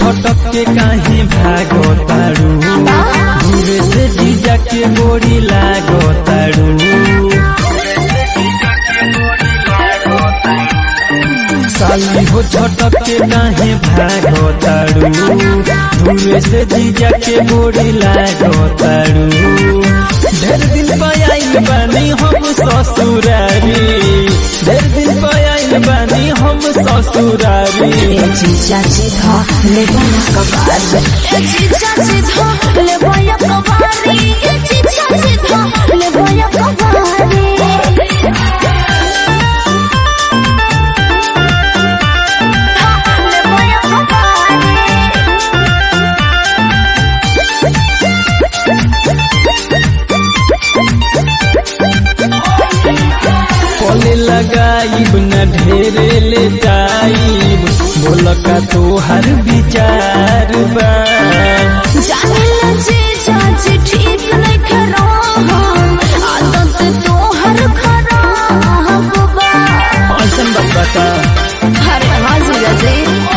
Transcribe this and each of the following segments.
छटक के काहे भागो तारू घूरे से जीजा के गोरी लागो तारू साली हो छटक के काहे भागो तारू घूरे से जीजा के गोरी लागो तारू ढेर दिन पायल बानी हम ससुरारी ढेर दिन पायल बानी हम ससुरारी जीजा जीधा ले बना कबार ए जीजा जीधा ले बया कबारी ए जीजा जीधा ले बया कबारी ले बया कबारी पले लगाइब न ढेरे ले जाइब बोल का तोहर विचार बा जाने लजे चाची ठीक नहीं खरा आदत तो हर खराब बा ऐसन बात बता अरे हाँ जीजा जी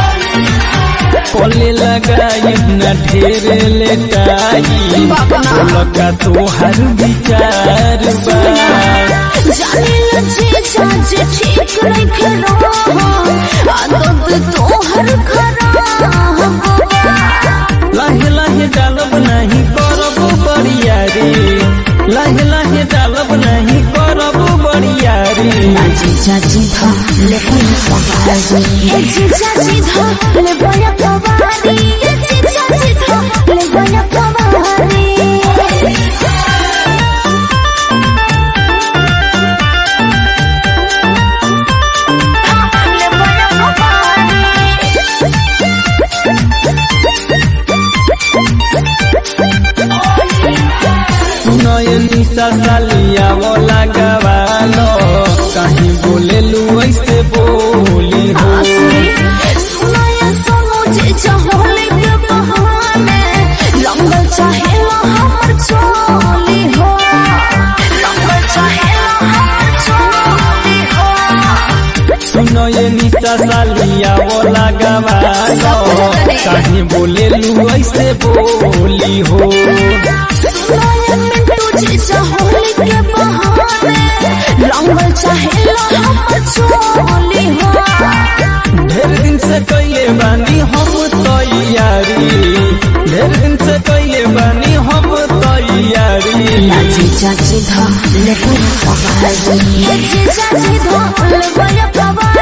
पले लगाइब न ढेरे ले जाइब बोल का तोहर विचार बा जाने लजे चाची ठीक नहीं खरा आदत तो हर खराब बा लाहे लाहे डालब नहीं करब बरियारी लाहे लाहे डालब नहीं करब बरियारी जीजा जीधा ले बया कबारी ए जीजा जीधा ले बया कबारी ए जीजा जीधा ले बया कबारी ले बया कबारी सुनय निशा सालिया वाला गवालो कहीं बोले लू ऐसे बोली हो सुनाया सुनो जे चाहले के बहाने लंगल चाहेला हमर चोली हो लंगल चाहेला हमर चोली हो सुनय निशा सालिया वाला गवालो कहीं बोले लू ऐसे बोली हो सुनाया मिंटू जे चाहले के बहाने लंगल चाहेला हमर चोली हो ढेर दिन से कैले बानी हम तैयारी ढेर दिन से कैले बानी हम तैयारी जीजा जीधा ले बया कबारी जीजा जीधा ले बया कबारी